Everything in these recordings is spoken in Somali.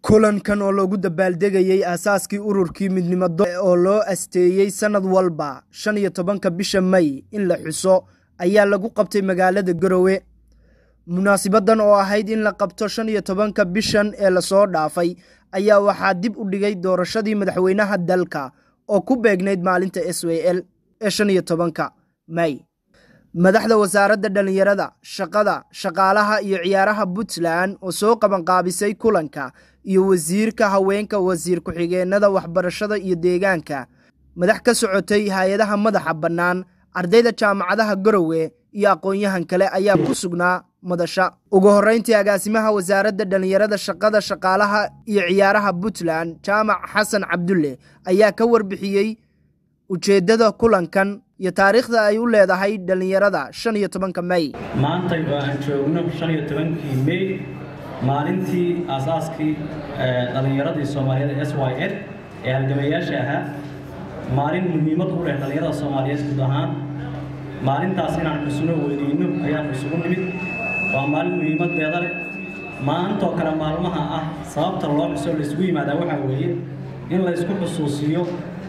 kulankan oo loogu dabaaldegayey aasaaskii ururkii midnimado oo loo asteeyey sannad walba shan iyo tobanka bisha may in la xuso ayaa lagu qabtay magaalada garowe munaasibadan oo ahayd in la qabto shan iyo tobanka bishan ee lasoo dhaafay ayaa waxaa dib u dhigay doorashadii madaxweynaha dalka oo ku beegnayd maalinta s w l ee shan iyo tobanka may madaxda wasaaradda dhallinyarada shaqada shaqaalaha iyo ciyaaraha puntland oo soo qabanqaabisay kulanka iyo wasiirka haweenka wasiir ku-xigeenada waxbarashada iyo deegaanka madax ka socotay hay-adaha madaxa bannaan ardayda jaamacadaha garowe iyo aqoon-yahan kale ayaa ku sugnaa madasha ugu horreyntii agaasimaha wasaaradda dhallinyarada shaqada shaqaalaha iyo ciyaaraha puntland jaamac xasan cabdulle ayaa ka warbixiyey ujeeddada kulankan iyo taariikhda ay u leedahay dhallinyarada shan iyo tobanka may maantay oo aan joogno shan iyo tobankii may maalintii aasaaskii dhallinyaradii soomaaliyeed s y l ee halgamayaasha ahaa maalin muhiimad u leh dhallinyarada soomaaliyeed guud ahaan maalintaas inaan xusno weyneyno ayaan isugu nimid waa maalin muhiimadeeda leh maantoo kale maalmaha ah sababta loo xuso laisugu yimaadaa waxaa weeye in la ysku xusuusiyo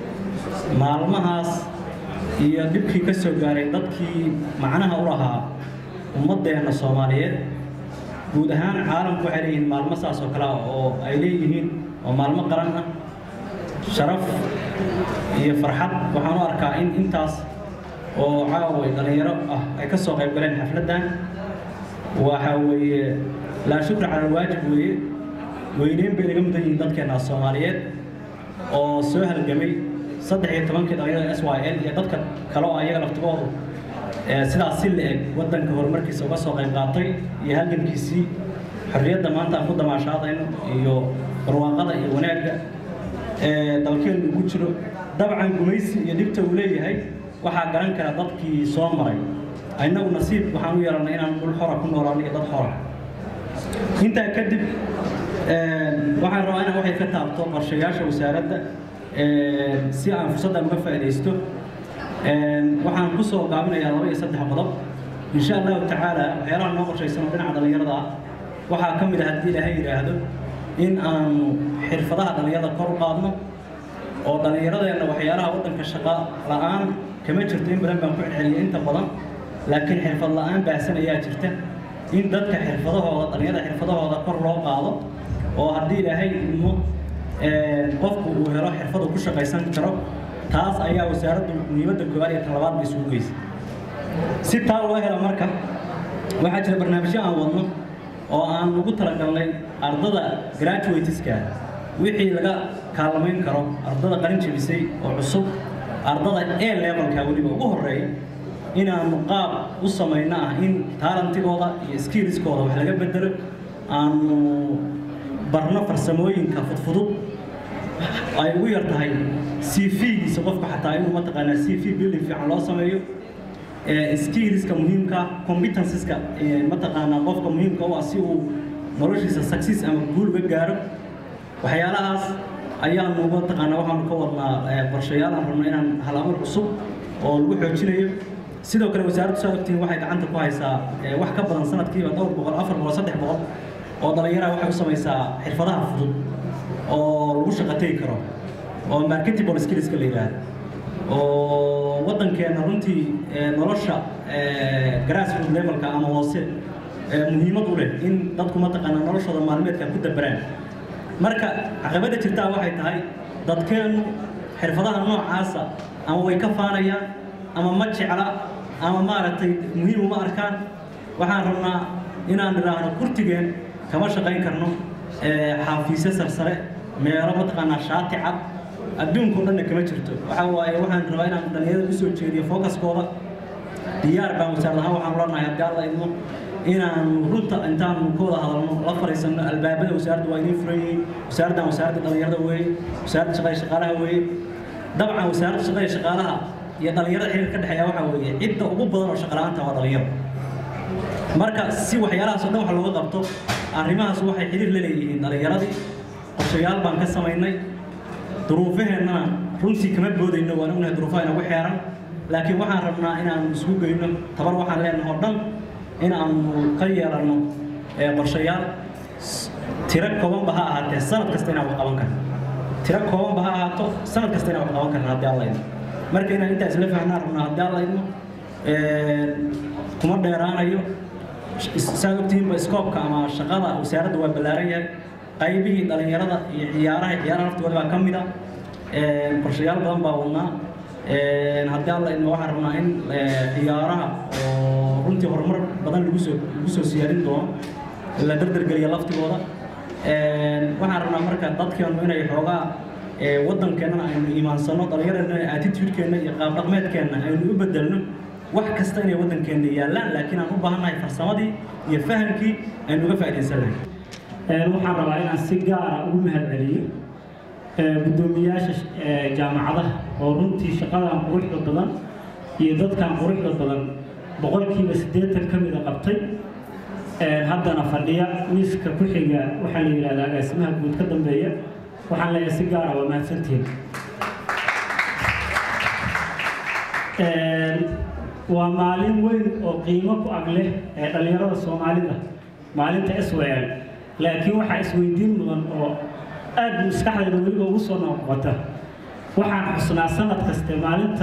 maalmahaas iyo dhibkii ka soo gaaray dadkii macnaha u lahaa ummaddeenna soomaaliyeed guud ahaan caalamku waxay leeyihiin maalmo saas oo kale ah oo ay leeyihiin oo maalmo qaran ah sharaf iyo farxad waxaan u arkaa in intaas oo caaway dhallinyaro ah ay ka soo qayb galeen xafladdan waxa weeye laa shukra cala alwaajib weeye weyneyn bay naga mudan yihiin dadkeenna soomaaliyeed oo soo halgamay saddex iyo tobankii dhalinyarada s y l iyo dadka kale oo ayaga laftigoodu sidaas si la-eg waddanka horumarkiisa uga soo qayb qaatay iyo halgankiisii xorriyadda maanta aan ku damaashaadayno iyo barwaaqada iyo wanaagga dalkeennu ugu jiro dabcan gumaysi iyo dhibta uu leeyahay waxaa garan kara dadkii soo maray innagu nasiib waxaan u yeelannay inaan dhul xora ku noolaano iyo dad xora intaa kadib waxaan rabaa inaan waxay ka taabto qorshayaasha wasaaradda si aan fursaddan uga faa'iidaysto waxaan ku soo gaabinayaa laba iyo saddex qodob insha allahu tacaala waxyaalaha noo qorshaysan oo dhinaca dhallinyarada ah waxaa ka mid ah haddii ilaahay yidhaahdo in aanu xirfadaha dhallinyarada kor u qaadno oo dhallinyaradeenna waxyaalaha waddanka shaqa la'aan kama jirto in badan baan ku celceliyay inta badan laakiin xirfad la'aan baahsan ayaa jirta in dadka xirfadahooda dhallinyarada xirfadahooda kor loo qaado oo haddii ilaahay idmo qofku uu helo xirfad uu ku shaqaysan karo taas ayaa wasaaraddu muhiimadda koowaad iyo talabaad bay isugu geysay si taa loo helo marka waxaa jira barnaamijyo aan wadno oo aan ugu talagalnay ardada graduateska wixii laga kaalamayn karo ardada qalin jebisay oo cusub ardada e levelka weliba ugu horreeya inaanu qaab u samayno ah in taalantigooda iyo skillskooda wax laga bedelo aanu barno farsamooyinka fudfudud ay ugu yar tahay c v-giisa qofka xataa inuu mataqaanaa c v building fiican loo sameeyo skillska muhiimka competenceska mataqaanaa qofka muhiimka u ah si uu noloshiisa success ama guul uga gaaro waxyaalahaas ayaanu mataqaanaa waxaanu ka wadnaa qorshayaal aan rabno inaan hal-abuur cusub oo lagu xoojinayo sidoo kale wasaaraddu saa ogtihiin waxay gacanta ku haysaa wax ka badan sanadkiiba dhowr boqol afar boqol saddex boqol oo dhallinyaraha waxay u samaysaa xirfadaha fudud oo lagu shaqo tegi karo oo marketable skillska la yidhaahdo oo waddankeenna runtii nolosha grassroot levelka ama hoose muhiimad u leh in dadku mataqaanaa noloshooda maalmeedka ku dabaraan marka caqabadda jirtaa waxay tahay dadkeennu xirfadaha noocaasa ama way ka faanayaan ama ma jecla ama maaragtay muhiim uma arkaan waxaan rabnaa inaan idhaahno kurtigeen kama shaqayn karno xaafiisyo sarsare meelo mataqaanaa shaati cad adduunkao dhanna kama jirto waxaa waaye waxaan rabaa inaan dhallinyarada usoo jeediyo focuskooda diyaar baan wasaarad ahaan waxaan leenahay haddii alla idmo inaanu runta intaanu ka wada hadalno la fariisanno albaabada wasaaradda waa idiin furan yihiin wasaaraddan wasaaradda dhallinyarada weeye wasaaradda shaqada shaqaalaha weeye dabcan wasaaradda shaqada shaqaalaha iyo dhallinyarada xiriir ka dhexeeya waxaa weeye cidda ugu badan oo shaqala-aanta waa dhallinyaro marka si waxyaalahaas oo dhan wax looga qabto arrimahaas waxay xiriir la leeyihiin dhallinyaradii qorshayaal baan ka samaynay duruufaheennana runtii kama boodayno waan ognahay duruufaha inagu xeeran laakiin waxaan rabnaa inaanu isugu geyno tabar waxaan leenahay oo dhan in aanu ka yeelanno qorshayaal tiro koobanba ha ahaatee sanad kasta inaan wax qaban karno tiro koobanba ha ahaato sanad kasta inaan wax qaban karno haddii alla idmo marka inaan intaas la fahnaan rabnaa haddii alla idmo kuma dheeraanayo saa ogtihiinba iskoobka ama shaqada wasaaradda waa ballaaran yahay qaybihii dhallinyarada iyo ciyaaraha ciyaaraha naftooda baa ka mid a qorshayaal badan baa wadnaa haddii alla idmo waxaan rabnaa in ciyaaraha oo runtii horumar badan lagu soo lagu soo siyaarin doono la dardargeliya laftigooda waxaan rabnaa marka dadkeenu inay xoogaa waddankeennana aynu iimaansano dhallinyaradana attitude-keenna iyo qaab dhaqmeedkeenna aynu u bedelno wax kasta inay waddankeenna yaallaan laakiin aan u baahannahay farsamadii iyo fahamkii aynu uga faa'iidaysan lahayn waxaan rabaa inaan si gaara ugu mahadceliyo guddoomiyaasha jaamacadaha oo runtii shaqadan quruxda badan iyo dadkan quruxda badan boqolkiiba siddeetan ka mida qabtay haddana fadhiya miiska ku xiga waxaa la yidhahdaa agaasimaha guud ka dambeeya waxaan leeyahay si gaara waa mahadsantihiin waa maalin weyn oo qiimo ku ag leh ee dhallinyarada soomaalida maalinta s w l laakiin waxaa isweydiin mudan oo aad maskaxdayda weliba ugu soo noqota waxaan xusnaa sanad kaste maalinta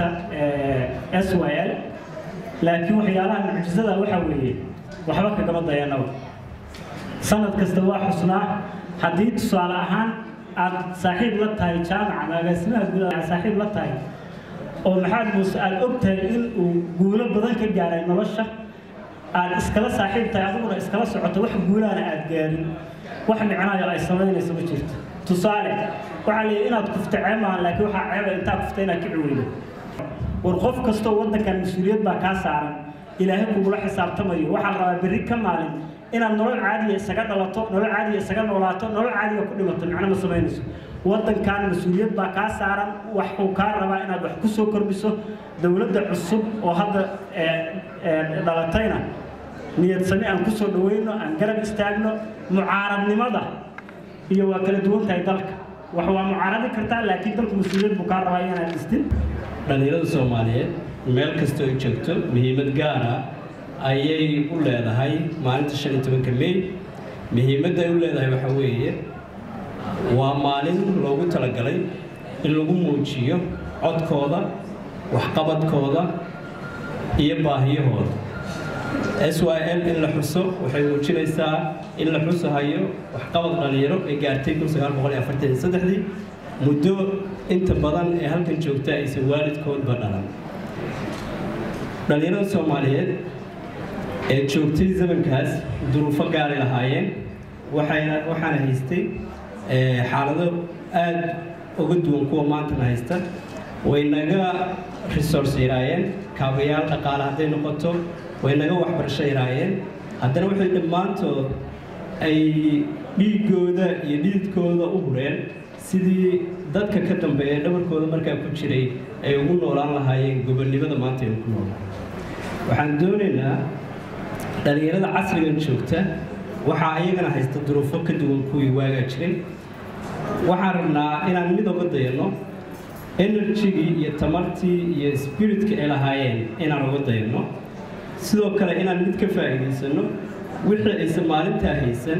s w l laakiin waxyaalaha mucjisada waxaa weeye waxba kagama dayanaba sanad kasta waa xusnaa haddii tusaale ahaan aad saaxiib la tahay jaamaca agaasimaha guud aad saaxiib la tahay oo maxamed muuse aad og tahay in uu guulo badan ka gaaray nolosha aad iskala saaxiib tahay adiguna iskala socoto wax guulaana aad gaarin wax micnaayo ay samaynayso ma jirto tusaale waxaa la yidhi inaad kufta ceeb maahan laakiin waxaa ceeba intaa kufta inaad ka ciweydo war qof kastoo waddankan mas-uuliyad baa kaa saaran ilaahay kugula xisaabtamayo waxaa la rabaa berri ka maalin inaad nolol caadiya isaga dhalato nolol caadiya isaga noolaato nolol caadiya ku dhimato micno ma samaynayso waddankan mas-uuliyad baa kaa saaran waxuu kaa rabaa inaad wax ku soo kordhiso dowladda cusub oo hadda dhalatayna niyad sami aan ku soo dhaweyno aan garab istaagno mucaaradnimada iyo waa kala duwan tahay dalka wax waa mucaaradi kartaa laakiin dalku mas-uuliyad buu kaa rabaa inaad dhistin dhallinyarada soomaaliyeed meel kasta ay joogto muhiimad gaara ayay u leedahay maalinta shan iyo tobanka mey muhiimadda ay u leedahay waxaa weeye waa maalin loogu talagalay in lagu muujiyo codkooda waxqabadkooda iyo baahiyahooda s y l in la xuso waxay muujinaysaa in la xusahayo waxqabad dhallinyaro ay gaartay kun sagaal boqol iyo afartan iyo saddexdii muddo inta badan ee halkan joogta aysan waalidkoodba dhalan dhallinyarada soomaaliyeed ee joogtay zamankaas duruufo gaaray lahaayeen waxayna waxaana haystay xaalado aada uga duwan kuwa maantana haysta way naga resource yaraayeen kaabayaal dhaqaale hadday noqoto way naga waxbarasho yaraayeen haddana waxay dhammaantood ay dhiiggooda iyo dhiidkooda u hureen sidii dadka ka dambeeya dhabarkooda markaa ku jiray ay ugu noolaan lahaayeen gobonnimada maanta aynu ku noolnahay waxaan doonaynaa dhallinyarada casrigan joogta waxaa ayagana haysta duruufo ka duwan kuwii waagaa jiray waxaan rabnaa inaan mid oga dayano enerjigii iyo tamartii iyo spiritka ay lahaayeen inaan uga dayano sidoo kale inaan mid ka faa'iidaysano wixii aysan maalintaa haysan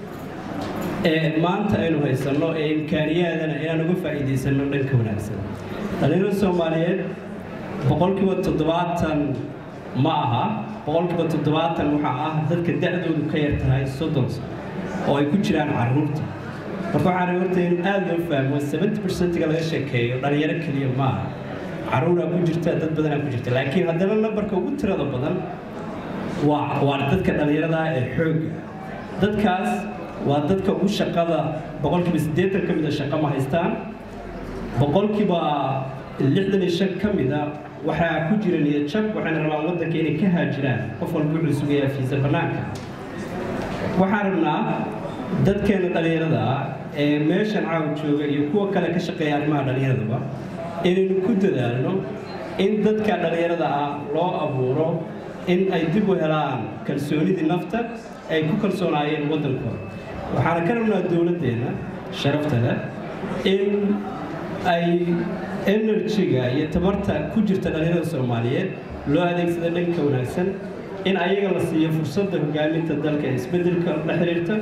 ee maanta aynu haysanno ee imkaaniyaadana inaan uga faa'iidaysano dhanka wanaagsan dhallinyarada soomaaliyeed boqolkiiba toddobaatan ma aha boqolkiiba toddobaatan waxaa ah dadka da-doodu ka yar tahay soddon sano oo ay ku jiraan carruurta marka waxaan horta in aada loo fahmo seventy percentiga laga sheekeeyo dhalinyaro keliya ma aha carruuraa ku jirta dad badanaa ku jirta laakiin haddana nambarka ugu tirada badan waa waa dadka dhallinyarada ee xoogga dadkaas waa dadka ugu shaqada boqolkiiba siddeetan ka mida shaqo ma haystaan boqolkiiba lixdan iyo shan ka mida waxaa ku jira niyad jab waxayna rabaan waddanka inay ka haajiraan qof walba wuxuu sugayaa fiisa bannaanka waxaan rabnaa dadkeena dhallinyarada ah ee meeshan caawa jooga iyo kuwa kale ka shaqeeya arrimaha dhallinyaradaba inaynu ku dadaalno in dadka dhallinyarada ah loo abuuro in ay dib u helaan kalsoonidii nafta ay ku kalsoonaayeen waddankooda waxaana ka rabnaa dowladdeena sharafta leh in ay enerjiga iyo tamarta ku jirta dhallinyarada soomaaliyeed loo adeegsada dhanka wanaagsan in ayaga la siiyo fursadda hogaaminta dalka ee isbeddelka la xiriirta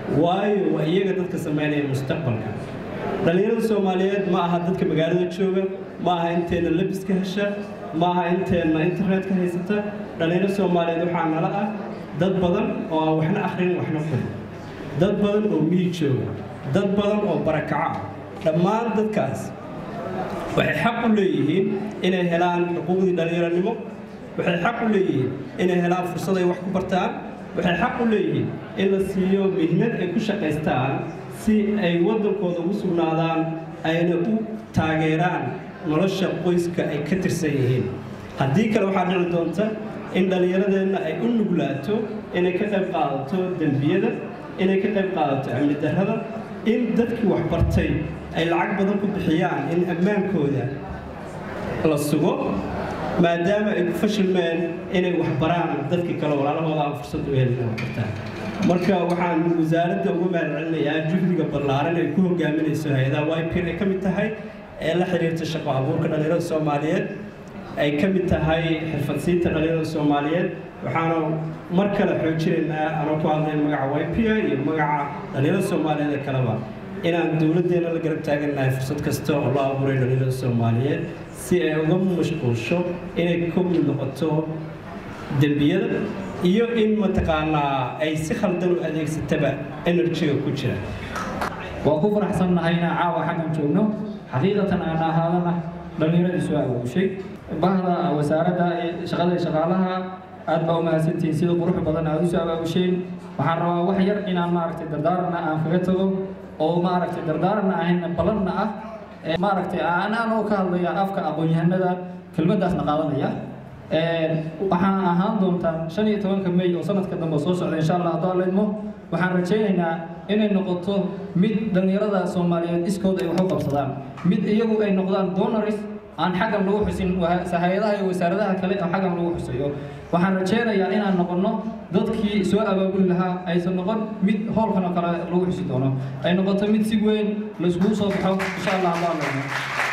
waayo waa iyaga dadka samaynaya mustaqbalka dhallinyarada soomaaliyeed ma aha dadka magaalada jooga ma aha inteenna labiska hesha ma aha inteenna internetka haysata dhallinyarada soomaaliyeed waxaa nala ah dad badan oo aan waxna akhrin waxna qorin dad badan oo miyi jooga dad badan oo barakaco ah dhammaan dadkaas waxay xaq u leeyihiin inay helaan xuquuqdii dhallinyaranimo waxay xaq u leeyihiin inay helaan fursad ay wax ku bartaan waxay xaq u leeyihiin in la siiyo mihnad ay ku shaqaystaan si ay waddankooda ugu sugnaadaan ayna u taageeraan nolosha qoyska ay ka tirsan yihiin haddii kale waxaa dhici doonta in dhallinyaradeenna ay u nuglaato inay ka qayb qaadato dembiyada inay ka qayb qaadato amni darrada in dadkii waxbartay ay lacag badan ku bixiyaan in ammaankooda la sugo maadaama ay ku fashilmeen inay waxbaraan dadkii kale walaalahooda aan fursad u helin waxbartaan marka waxaan wasaaradda uga mahadcelinayaa juhdiga ballaaran ay ku hogaaminayso hay-adaha ypr ay ka mid tahay ee la xiriirta shaqo abuurka dhallinyarada soomaaliyeed ay ka mid tahay xirfadsiinta dhallinyarada soomaaliyeed waxaanu mar kale xoojinaynaa anoo ku hadlay magaca ypr iyo magaca dhallinyarada soomaaliyeed ee kaleba inaan dowladdeena la garab taagannahay fursad kasta oo loo abuuray dhallinyarada soomaaliyeed si ay uga mashquulsho inay ka mid noqoto dembiyada iyo in mataqaanaa ay si khaldan u adeegsataba enerjiga ku jira waan ku faraxsannahay inaan caawa xaggan joogno xaqiiqatan aan ahaadana dhallinyaradii soo awooshay bahda wasaaradda shaqada shaqaalaha aad baa u mahadsantihiin sida qurux badan aad u soo abaabusheyn waxaan rabaa wax yar inaan maaragtay dardaaranna aan kaga tago oo maaragtay dardaaranna ahayn balanna ah maaragtay aan anoo ka hadlaya afka aqoon-yahanada kelmaddaasna qaadanaya waxaan ahaan doontaan shan iyo tobanka may oo sanadka dambe soo socda insha allah haddoo leedmo waxaan rajaynaynaa inay noqoto mid dhallinyarada soomaaliyeed iskood ay wax u qabsadaan mid iyagu ay noqdaan donaris aan xaggan lagu xusin hay-adaha iyo wasaaradaha kale oo xaggan lagu xusayo waxaan rajaynayaa inaan noqonno dadkii soo abaabuli lahaa aysan noqon mid howlkan oo kale lagu xusi doono ay noqoto mid si weyn laiskugu soo baxo insha allah haddoo leedmo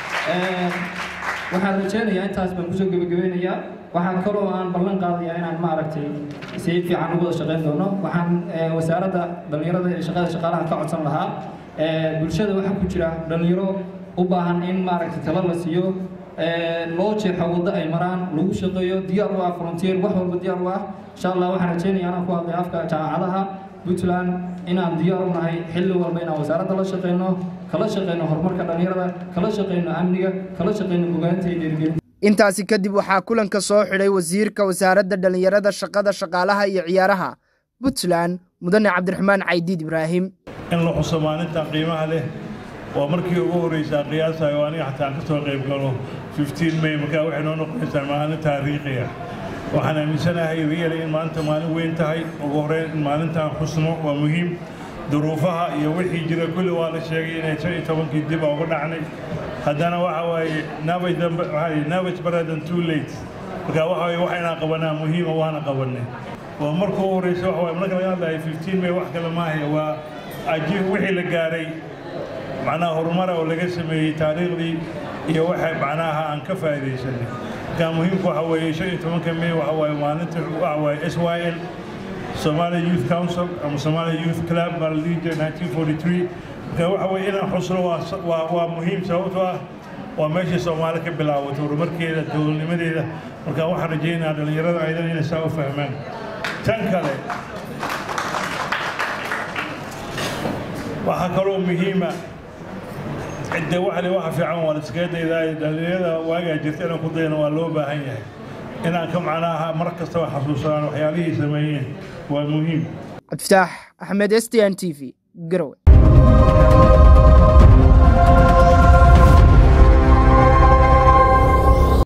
waxaan rajaynayaa intaas baan kusoo gebagabeynayaa waxaan kaloo aan ballan qaadayaa inaan maaragtay si fiican ugu wada shaqayn doono waxaan wasaaradda dhallinyarada ee shaqada shaqaalaha ka codsan lahaa bulshada waxaa ku jira dhallinyaro u baahan in maaragtay talo la siiyo loo jeexo waddo ay maraan lagu shaqeeyo diyaar u ah frontier wax walba diyaar u ah insha allah waxaan rajaynayaa anaan ku hadlay afka jaamacadaha puntland inaan diyaar u nahay xilli walba inaan wasaaradda la shaqeyno kala shaqeyno horumarka dhallinyarada kala shaqeyno amniga kala shaqeyno bogaanta iyo dhiirigelinta intaasi kadib waxaa kulanka soo xidhay wasiirka wasaaradda dhallinyarada shaqada shaqaalaha iyo ciyaaraha puntland mudane cabdiraxmaan caydiid ibraahim in la xuso maalintan qiimaha leh waa markii ugu horreysaa qiyaasayo aniga xataa ka soo qayb galo may markaa waxay noo noqonaysaa maalin taariikhiya waxaan aaminsanahay riyali in maanta maalin weyn tahay ugu horreyn in maalintan xusno waa muhiim duruufaha iyo wixii jira kulli waa la sheegay inay shan iyo tobankii dib uga dhacnay haddana waxa waaye navage baradan too late marka waxa waaye waxaynaan qabanaa muhiima waana qabanay waa marka ugu horreysa waxa waaye marka laga hadlayo fifteen may wax kale maahay waa ajiib wixii la gaaray macnaha horumara oo laga sameeyey taariikhdii iyo waxa macnaha aan ka faa'iidaysanay marka muhiimka waxa weeye shan iyo tobanka may waxa waaye maalinta waxa waaye s y l Somalia Youth Council ama Somalia Youth Club baa la dhihi jiray 1943 marka waxa weeye inaan xusno waa waa muhiim sababtoo ah waa meeshii Soomaali ka bilaabatay horumarkeeda dowladnimadeeda marka waxaan rajaynayaa dhalinyarada aydan inay saa u fahmaan tan kale waxaa kaloo muhiima cidde waxle waxa fiican waa liskaga daydaa dhalinyarada waagaa jirta inaan ku dayno waa loo baahan yahay inaan ka macnaaha mar kastaba xasuusadaan waxyaalihii sameeyeen waa muhiim cabdifataax axmed s t n t v garowe